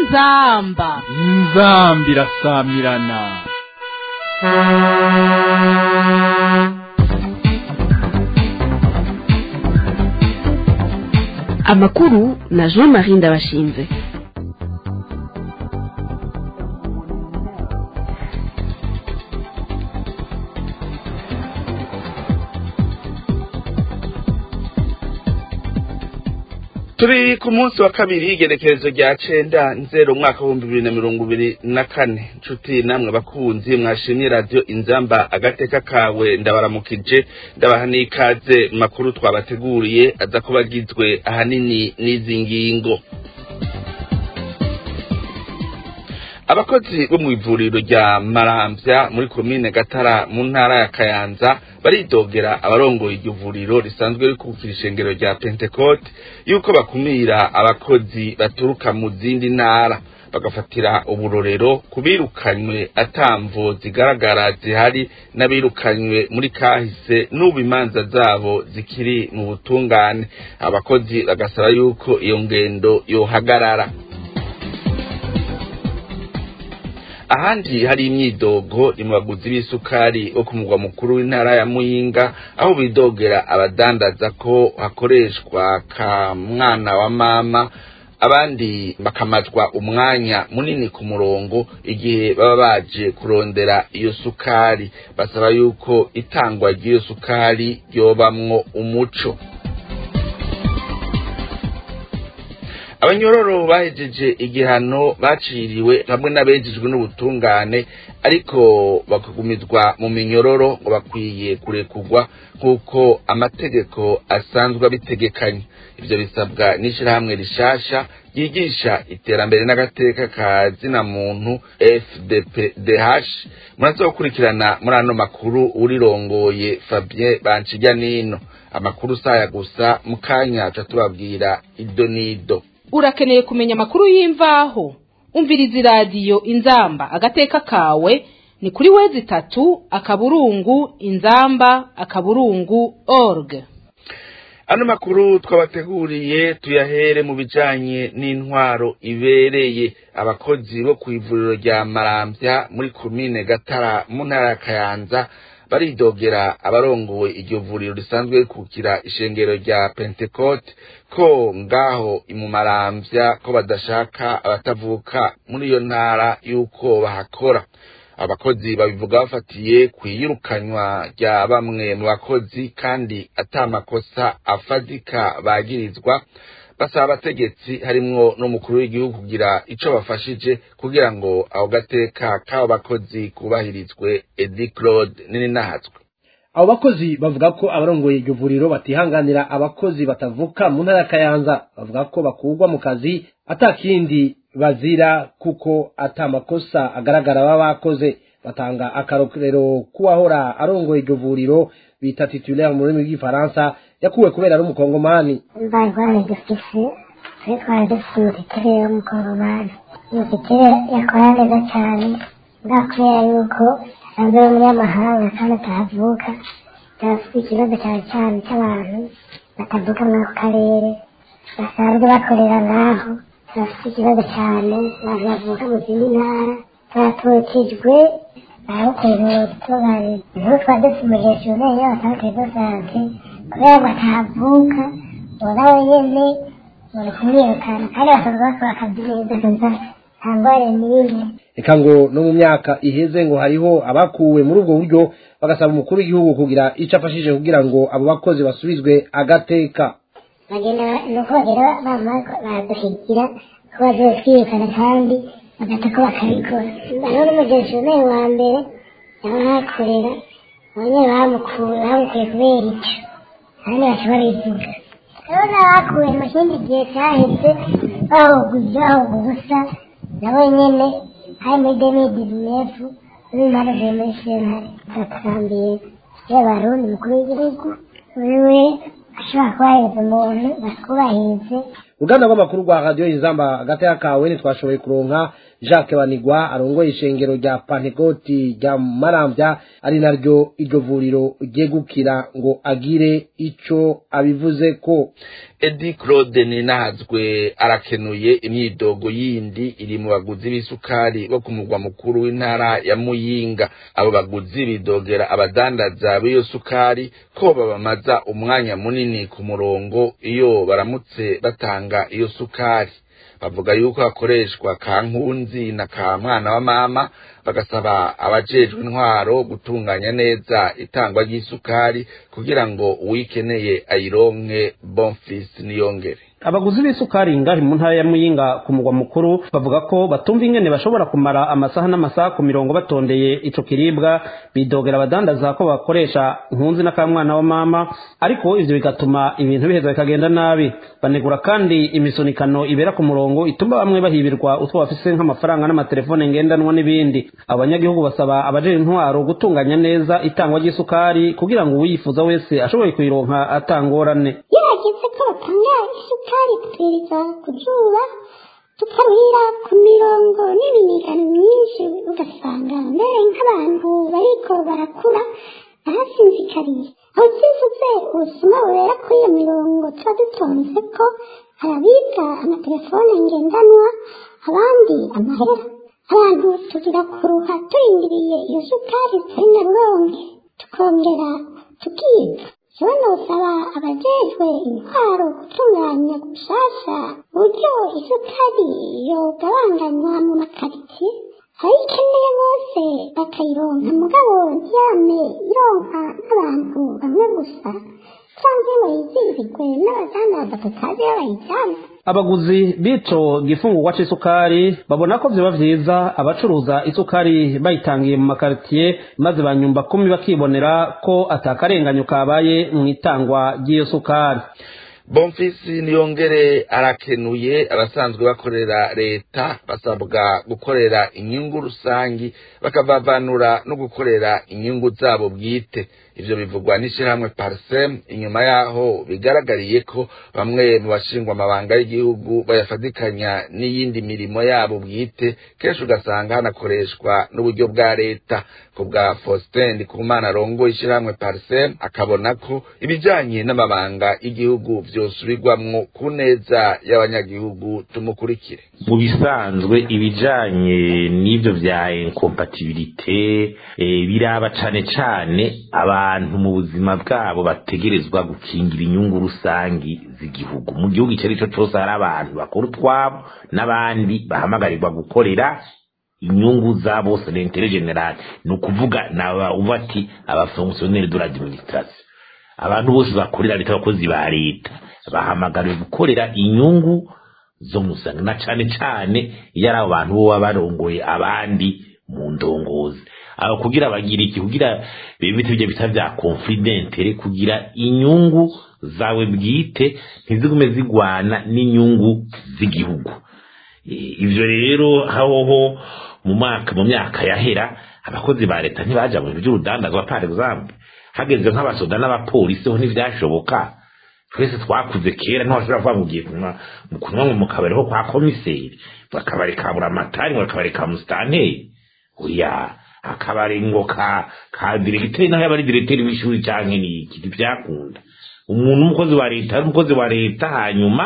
inzamba inzambi irasamirana amakuru na jean marie ndabashinze turi ku munsi wa kabiri igerekerezo rya cenda nzero umwaka w'ibihumbi bibiri na mirongo ibiri na kane nshuti namwe bakunzi mwashimye radiyo inzamba agateka kawe ndabaramukije ndabaha n'ikaze mu makuru twabateguriye aza kuba agizwe ahanini n'izi ngingo abakozi bo mu ivuriro rya maramvya muri komine gatara mu ntara ya kayanza baridogera abarongoye iryo vuriro risanzwe rikukira ishengero rya pentecote yuko bakumira abakozi baturuka mu zindi ntara bagafatira uburorero ku birukanywe atamvo zigaragara zihari n'abirukanywe muri kahise n'ubu imanza zabo zikiri mu butungane abakozi bagasaba yuko iyo ngendo yohagarara ahandi hari imyidogo ni mu baguzi b'isukari bo ku mugwa mukuru w'intara ya muyinga aho bidogera abadandaza ko hakoreshwa ka mwana wa mama abandi bakamazwa umwanya munini ku murongo igihe baba baje kurondera iyo sukari basaba yuko itangwa ry'iyo sukari ryobamwo umuco abanyororo bahejeje igihano baciriwe hamwe n'abejejwe n'ubutungane ariko bakagumizwa mu minyororo ngo bakwiye kurekurwa nk'uko amategeko asanzwe abitegekanye ivyo bisabwa n'ishirahamwe rishasha ryigisha iterambere n'agateka ka zina muntu fdpdh murazokurikirana muri ano makuru urirongoye fabien banshijya nino amakuru saya gusa mu kanya ca tubabwira ido n'ido urakeneye kumenya amakuru y'imvaho umviriza iradiyo inzamba agateka kawe ni kuri wezi itatu akaburungu inzamba akaburungu org ano makuru twabateguriye tuyahere mu bijanye n'intwaro ibereye abakozi bo ku ivuriro rya maramvya muri komine gatara mu ntara ya kayanza baridogera abarongoye iryo vuriro risanzwe rikukira ishengero rya pentecote ko ngaho imumaramvya ko badashaka abatavuka muri iyo ntara y'uko bahakora abakozi babivuga bafatiye ku iyirukanywa rya bamwe mu bakozi kandi ata makosa afadika bagirizwa basaba abategetsi harimwo n'umukuru w'igihugu kugira ico bafashije kugira ngo aho gateka k'abo bakozi kubahirizwe edi claude nininahatswe abo bakozi bavuga ko abarongoye iryo vuriro batihanganira abakozi batavuka mu ntara ya kayanza bavuga ko bakurwa mu kazi atakindi bazira kuko ata makosa agaragara baba bakoze batanga akarorero k'uwahora arongoye iryo vuriro bita titulaire mu rurimi rw'igifaransa yakuwe kubera ari umukongomani bari bari dufise twe twari dufite umutitire w'umukongomani umutitire yakora neza cyane bwa kubera yuko asanzwe ari umunyamahanga kandi atahavuka turafite ikibazo cyane cyane cy'abantu batavuka muri ako karere basanzwe bakorera ngaho turafite ikibazo cyane abantu bavuka mu zindi ntara turatokejwe arawukorera ubutungane niho twari dufite umugestioneri y'abasantere do sante kubera ngo atavuka uwo nawe nyene bari kumwirukana kandi basanzwe bakora akazi neza kaza nta ngware n'imwe reka ngo no mu myaka iheze ngo hariho abakuwe muri ubwo buryo bagasaba umukuru w'igihugu kugira icyo afashije kugira ngo abo bakozi basubizwe agateka bagenda nuko bagenda bamara baraduhigira ko bagiye twirukana kandi bagata ko bakabikora hariho n'umugestioneri wa mbere yaba hakorera abanyene bamukuye bamukuye kubera ico kandi baca babivuga rero n'abakuwe mu kindi gihe cyaheze bahuguje bahuga ubusa nabo nyene hari muri demidizinefu n'imana ziwe muri sentare batakambiye y'abarundi mukuru w'igihugu wewe ashobora kubahiriza umuntu bakubahirize uruganda rw'amakuru rwa radiyo inzamba agateka kawe ntitwashoboye kuronka jacques banigwa arongoye ishengero rya pantegoti rya marambya ari naryo iryo vuriro ryegukira ngo agire ico abivuze ko edi claude ninazwe arakenuye imyidogo yindi iri mu baguzi b'isukari bo ku mugwa mukuru w'intara ya muyinga abo baguzi bidogera abadandaza b'iyo sukari ko babamaza umwanya munini ku murongo iyo baramutse batanga iyo sukari bavuga yuko hakoreshwa ka nkunzi na ka mwana wa mama bagasaba abajejwe intwaro gutunganya neza itangwa ry'isukari kugira ngo uwikeneye ayironke bonfisi niyongere abaguzi b'isukari ngahi mu ntara ya muyinga ku mugwa mukuru bavuga ko batumva ingene bashobora kumara amasaha n'amasaha ku mirongo batondeye ico kiribwa bidogera abadandaza ko bakoresha nkunzi n'akamwana wa mama ariko ivyo bigatuma ibintu biheza bikagenda nabi banegura kandi imisunikano ibera ku murongo ituma bamwe bahibirwa utwo bafise nk'amafaranga n'amatelefone ngendanwa n'ibindi abanyagihugu basaba abajejwe intwaro gutunganya neza itangwa ry'isukari kugira ngo uwiyifuza wese ashoboye kuyironka atangorane iyo hageze ko batanga isukari tubwiriza ku zuba tukarurira ku mirongo n'iminiganiro myinshi ugasanga mbere nk'abantu bariko barakura barasinzikariye aho byivuze ubusuma bubera kuri iyo mirongo tuba dutonze ko harabibwa amatelefone ngendanwa abandi amahera abantu tugira kuruha turindiriye iyo sukari turi na ruronke tukongera tukiga jewe nosaba abajejwe intwaro gutunganya gushasha uburyo isukari yogabanganywa mu makaritsiye abayikeneye bose bakayironka mugabo ntiyame ironka n'abantu bamwe gusa cyangwa ngo yizihirwe n'abadandaza tutazi iyo bayijyana abaguzi b'ico gifungurwa c'isukari babona ko vyoba vyiza abacuruza isukari bayitangiye mu makaritiye maze banyumba kumi bakibonera ko atakarenganyo kabaye mu itangwa ry'iyo sukari bonfisi niyongere arakenuye abasanzwe bakorera leta basabwa gukorera inyungu rusangi bakavavanura no gukorera inyungu zabo bwite ivyo bivugwa n'ishirahamwe parsem inyuma yaho bigaragariye ko bamwe mu bashingwa amabanga y'igihugu bayafatikanya n'iyindi mirimo yabo bwite kenshi ugasanga hanakoreshwa n'uburyo bwa leta ku bwa faustin ndikumana arongoye ishirahamwe parsem akabona ko ibijanye n'amabanga y'igihugu vyosubirwamwo ku neza y'abanyagihugu tumukurikire mu bisanzwe ibijanye n'ivyo vya incompatibilité eh, biraba cane cane abantu mu buzima bwabo bategerezwa gukingira inyungu rusangi z'igihugu mu gihugu icyo ari cyo cyose hari abantu bakora utwabo n'abandi bahamagarirwa gukorera inyungu za bose l'intérêt général ni ukuvuga naba uva ati abafonctionnaire de l'administration abantu bose bakorera leta abakozi ba leta bahamagariwe gukorera inyungu zo musanga na cane cane iyo ari abo bantu bo baba barongoye abandi mu ndongozi aho kugira bagira iki kugira bibite ibyo bita vya conflit d'intérêt kugira inyungu zawe bwite ntizigume zigwana n'inyungu z'igihugu ivyo rero hahoho mu mwaka mu myaka yahera abakozi ba leta ntibaja mu bintu by'urudandazwa par exemple hageze nk'abasoda n'abapolisi ho ntivyashoboka twese twakuze kera ntibashobora kuvuga ngo ugiye kunywa mu kunywa mu kabari ho kwa komiseri bakabari ka buramatari ngo akabari ka musitanteri oya akabari ngo ka ka diregiteri naho yaba ari diregiteri w'ishuri canke n'iki ntivyakunda umuntu w'umukozi wa leta ari umukozi wa leta hanyuma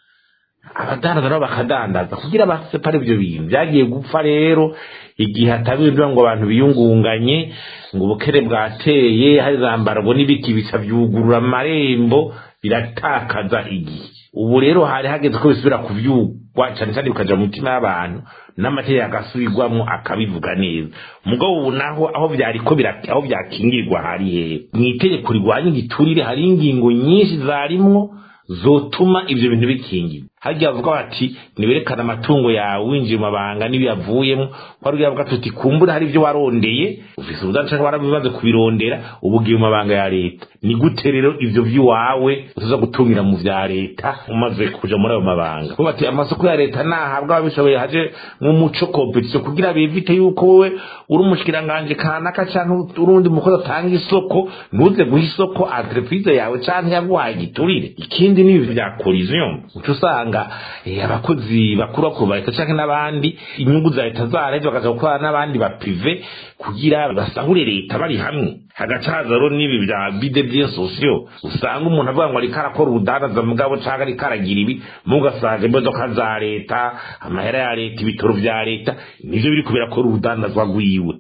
abadandaza nabo bakadandaza kugira basepare ivyo bintu vyagiye gupfa rero igihe hatabirwa ngo abantu biyungunganye ngo ubukere bwateye hari zambarwa n'ibiki bica vyugurura amarembo biratakaza igihe ubu rero hari hageze ko bisubira kuvyugwa cane cane bikaja mu mitima y'abantu n'amategeko agasubirwamwo akabivuga neza mugabo ubu naho aho vyariko aho vyakingirwa hari hehe mw'itegeko rigwanya igiturire hari ingingo nyinshi zarimwo zotuma ivyo bintu bikingirwa harya bavuga bati niberekana amatungo yawe winjiye mu mabanga n'ibiyavuyemo wari uyavuga tuti kumbura hari ivyo warondeye ufise ubudanca canke warabimaze kubirondera ubu ugiye mu mabanga ya leta ni gute rero ivyo vy'iwawe uza gutungira mu vya leta umaze kuja muri ayo mabanga kuba bati amasoko ya leta nahabwa ababishoboye haje nk'umuco competition kugira bivite yuko wowe uri umushikiranganje kanaka canke urundi mukozi atanga isoko ntuze guha isoko entreprise yawe canke yaguhaye igiturire ikindi ni ibi vya collision uca usanga ugasanga abakozi bakuru bakuru ba leta cyangwa n'abandi inyungu za leta zaraheze bakaza gukora n'abandi ba prive kugira basahure leta bari hamwe hagaca haza rero n'ibi bya bide bien sosiyo usanga umuntu avuga ngo ariko arakora ubudandaza mugabo cyangwa ariko aragira ibi mugasanga imodoka za leta amahera ya leta ibitoro bya leta nivyo biri kubera ko urudandazwa rwiwe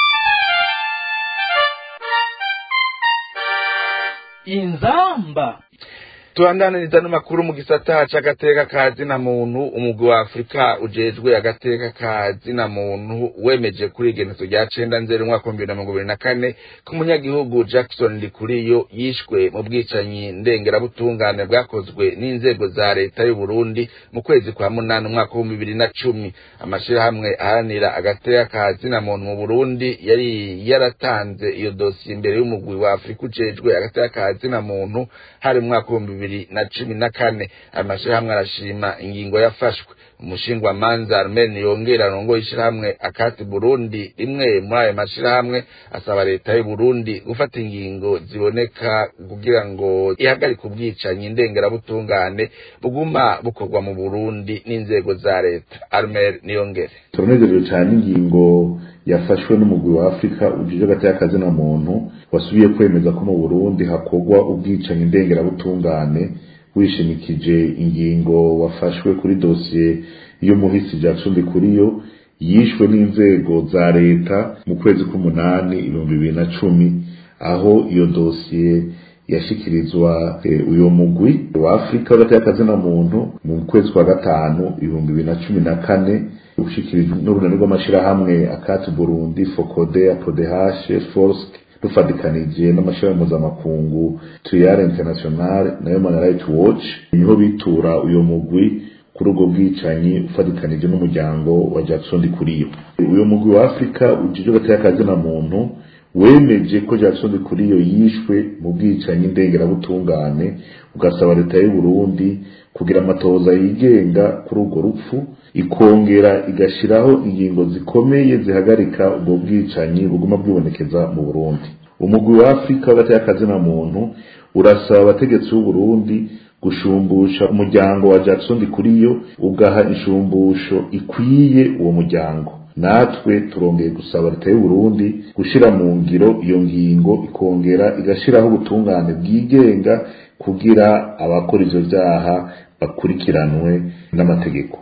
inzamba tubandaniriza n'amakuru mu gisata c'agateka ka zina muntu umugwi wa afurika ujejwe agateka ka zina muntu wemeje kuri igenezo rya cenda nzeri umwaka w'ibihumbi na mirongo ibiri na kane ko umunyagihugu jackson ndikuriyo yishwe mu bwicanyi ndengerabutungane bwakozwe n'inzego za leta y'u burundi mu kwezi kwa munani umwaka w'ibihumbi bibiri na cumi amashirahamwe aharanira agateka ka zina muntu mu burundi yari yaratanze iyo dosiye imbere y'umugwi wa afurika ujejwe agateka ka zina muntu hari mu mwaka w'ibihumbi bibiri na cumi na kane aya mashirahamwe arashima ingingo yafashwe umushingwamanza armeni yongera arongoye ishirahamwe akati burundi rimwe muri ayo mashirahamwe asaba leta y'u burundi gufata ingingo ziboneka kugira ngo ihagarike ubwicanyi ndengerabutungane buguma bukorwa mu burundi n'inzego za leta armel niyongere turanezerejwe cyane ingingo yafashwe n'umugwi wa afurika ujije hagati y'akazi na muntu wasubiye kwemeza ko mu burundi hakorwa ubwicanyi ndengerabutungane wishimikije ingingo wafashwe kuri dosiye y'umuhisi jackson kuriyo yishwe n'inzego za leta mu kwezi k'umunani ibihumbi bibiri na cumi aho iyo dosiye yashikirizwa uyo mugwi wa afurika hagati y'akazi na muntu mu kwezi kwa gatanu ibihumbi bibiri na cumi na kane ushikirijwe n'urunani rw'amashirahamwe akati burundi fokode apodehashe forske dufatikanije n'amashirahamwe mpuzamakungu tuyare international na human rights watch niho bitura uyo mugwi kuri ubwo bwicanyi ufatikanije n'umuryango wa jackson kuriyo uyo mugwi wa afurika ujije hagati y'akazi na muntu wemeje ko jackson kuriyo yishwe mu bwicanyi ndengerabutungane ugasaba leta y'u burundi kugira amatohoza yigenga kuri urwo rupfu ikongera igashiraho ingingo zikomeye zihagarika ubwo bwicanyi buguma bwibonekeza mu burundi umugwi wa afurika hagati y'akazi na muntu urasaba abategetsi b'u burundi gushumbusha umuryango wa jackson kuriyo ugaha inshumbusho ikwiye uwo muryango natwe turongeye gusaba leta y'u Burundi gushira mu ngiro iyo ngingo ikongera igashiraho ubutungane bwigenga kugira abakora ivyo vyaha bakurikiranwe n'amategeko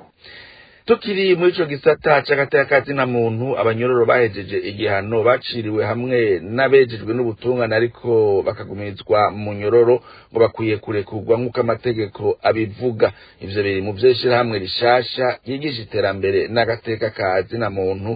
tukiri muri ico gisata c'agateka na muntu abanyororo bahejeje igihano baciriwe hamwe n'abejejwe n'ubutungane ariko bakagumirizwa mu nyororo ngo bakwiye kurekurwa nk'uko amategeko abivuga ivyo biri mu vy'ishirahamwe rishasha ryigisha iterambere n'agateka ka na muntu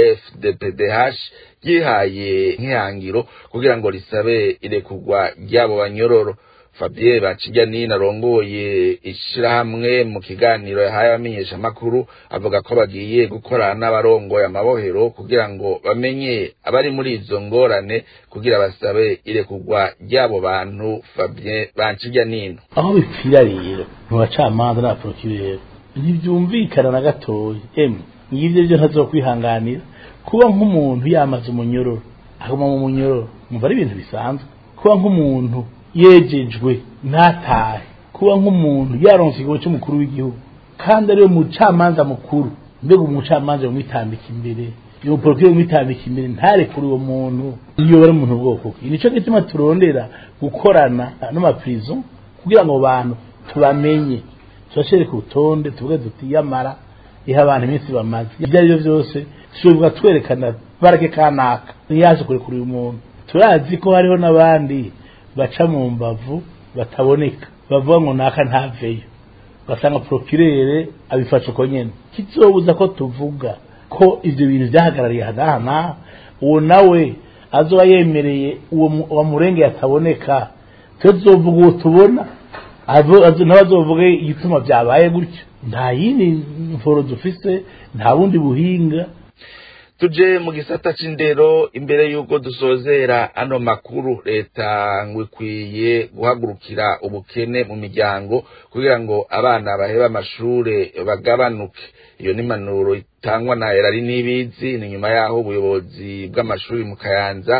fdpdh ryihaye nk'ihangiro kugira ngo risabe irekurwa ry'abo banyororo Fabien Bacijanina arongoye ishirahamwe mu kiganiro yahaye abamenyesha makuru avuga ko bagiye gukorana n'abarongoye amabohero kugira ngo bamenye abari muri izo ngorane kugira basabe irekurwa ry'abo bantu Fabien Bacijanina aho bipfira rero mu bacamanza n'abaprokireri ntibyumvikana na gatoya emwe ngivyo byo ntazokwihanganira kuba nk'umuntu yamaze umunyororo aguma mu munyororo mumva ari ibintu bisanzwe kuba nk'umuntu yejejwe ntatahe kuba nk'umuntu yaronse ikigo cy'umukuru w'igihugu kandi ariwe mucamanza mukuru mbega umucamanza yamwitambika imbere iyo muporokire yamwitambika imbere ntarekure uwo muntu iyo bari umuntu bwoko bwe nicyo gituma turondera gukorana n'amaprizo kugira ngo bantu tubamenye tubashereke urutonde tuvuge duti yamara iha abantu iminsi bamaze ibyo ari byo byose tushobora twerekana barake kanaka ntiyaje kurekura uyu muntu turazi ko hariho n'abandi baca mu mbavu bataboneka bavuga ngo naka ntaveyo ugasanga procureur abifasha uko nyene kizobuza ko tuvuga ko ivyo bintu vyahagarariye hadahana uwo nawe azoba yemereye uwo wamurenge yataboneka tuzovuga uwo tubona nawe azovuge igituma vyabaye gutyo nta yindi mforo dufise nta bundi buhinga tuje mu gisata c'indero imbere y'uko dusozera ano makuru leta ngo ikwiye guhagurukira ubukene mu miryango kugira ngo abana baheba amashure bagabanuke iyo ni impanuro itangwa na erari n'ibizi ni nyuma y'aho ubuyobozi bw'amashuri mu kayanza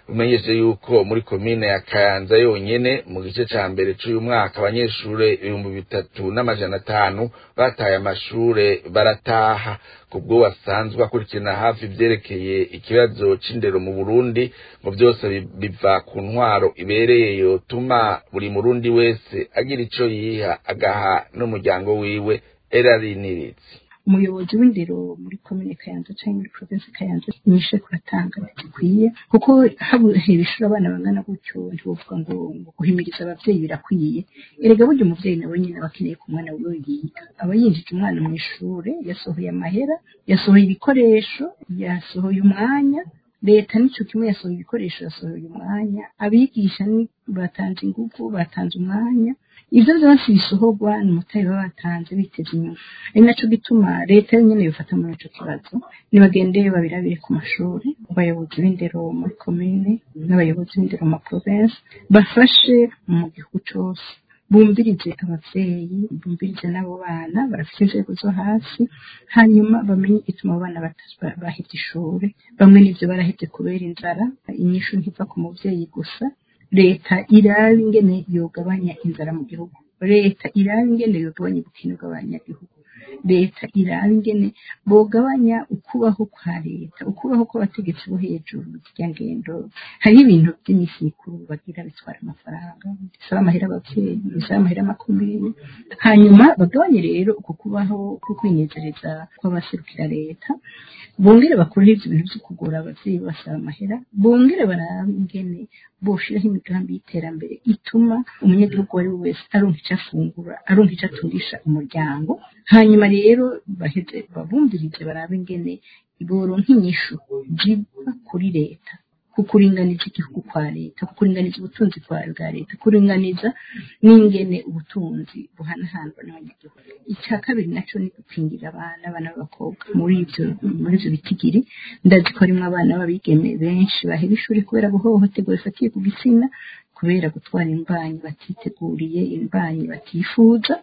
umenyeshe yuko muri komine ya kayanza yonyene mu gice ca mbere c'uyu mwaka abanyeshure ibihumbi bitatu n'amajana atanu bataye amashure barataha kubwo wasanzwe akurikirana hafi ivyerekeye ikibazo c'indero mu burundi ngo vyose biva ku ntwaro ibereye yotuma buri murundi wese agira ico yiha agaha n'umuryango wiwe erarinirizi umuyobozi w'indero muri komine kayanza cyangwa muri provinsi kayanza inyishe kuratanga bidakwiye kuko habuhera ishuri abana bangana gutyo ntibuvuga ngo ngo guhimiriza abavyeyi birakwiye erega burya umuvyeyi nawe nyine aba akeneye ku mwana wiwe yiga aba yinjije umwana mu ishure yasohoye amahera yasohoye ibikoresho yasohoye umwanya leta nicyo kimwe yasohoye ibikoresho yasohoye umwanya abigisha batanze ingufu batanze umwanya ivyo vyose bisohorwa ni umutayi baba batanze biteze inyuma ari naco gituma leta yonyene yofata muri ico kibazo nibagende babirabire ku mashuri abayobozi b'indero muri komine n'abayobozi b'indero mu maprovensi bafashe mu gihugu cose bumvirize abavyeyi bumvirize n'abo bana barafite inzego zo hasi hanyuma bamenye igituma abo bana bahevye ishure bamwe n'ivyo barahevye kubera inzara inyishu ntiva ku muvyeyi gusa leta iraba ingene yogabanya inzara mu gihugu leta iraba ingene yogabanya ubukene bw'abanyagihugu leta iraba ingene bogabanya ukubaho kwa leta ukubaho kw'abategetsi bo hejuru zirya ngendo hariho ibintu by'iminsi mikuru bagira bitwara amafaranga bisaba amahera abavyeyi bisaba amahera amakomine hanyuma bagabanye rero uko kubaho ko kwinezereza kw'abaserukira leta bongere bakorere ivyo bintu vyo kugora abavyeyi basaba amahera bongere barabe ingene boshiraho imigambi y'iterambere ituma umunyagihugu uwo ari we wese aronka ico afungura aronka ico atungisha umuryango hanyuma rero baheze babumvirize barabe ingene boronka inyishu ziva kuri leta kukuringaniza igihugu kwa leta kukuringaniza ubutunzi bwa leta kuringaniza n'ingene ubutunzi buhanahanwa n'abanyagihugu icya kabiri naco ni gukingira abana abana b'abakobwa muri ivyo muri ivyo bitigiri ndazi ko harimwo abana b'abigeme benshi bahera ishuri kubera guhohoterwa bifatiye ku gitsina kubera gutwara imbanyi batiteguriye imbanyi batifuza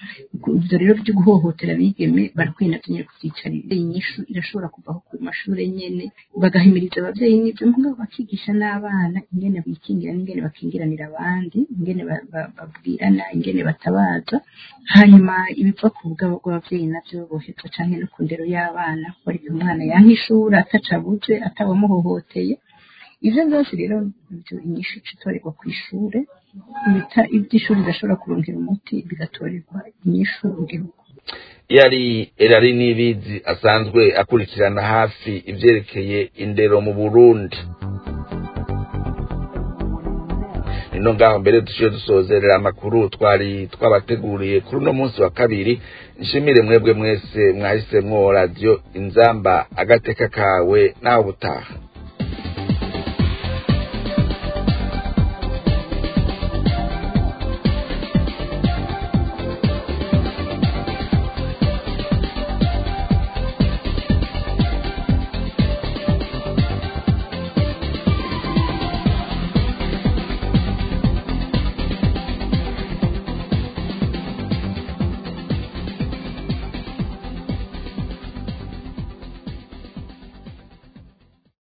ivyo rero vyo guhohotera abigeme barakwiye navyo nyene kuvyicarira inyishu irashobora kuvaho ku mashure nyene bagahimiriza abavyeyi n'ivyo mugabo bakigisha n'abana ingene bikingira n'ingene bakingiranira abandi ingene babwirana ingene batabaza hanyuma ibiva ku bugabo bw'abavyeyi navyo bohezwa canke no ku ndero y'abana bariko umwana yanka ishuri atacabuze atawamuhohoteye ivyo vyose rero ivyo inyishu citorerwa kw'ishure ivy'ishuri bidashobora kurongera umuti bigatorerwa inyishu mu gihugu yari erari n'ibizi asanzwe akurikirana hafi ivyerekeye indero mu burundi nino ngaho mbere dushiye dusozerera amakuru twari twabateguriye kuri uno munsi wa kabiri nshimire mwebwe mwese mwahisemwo radiyo inzamba agateka kawe nawe ubutaha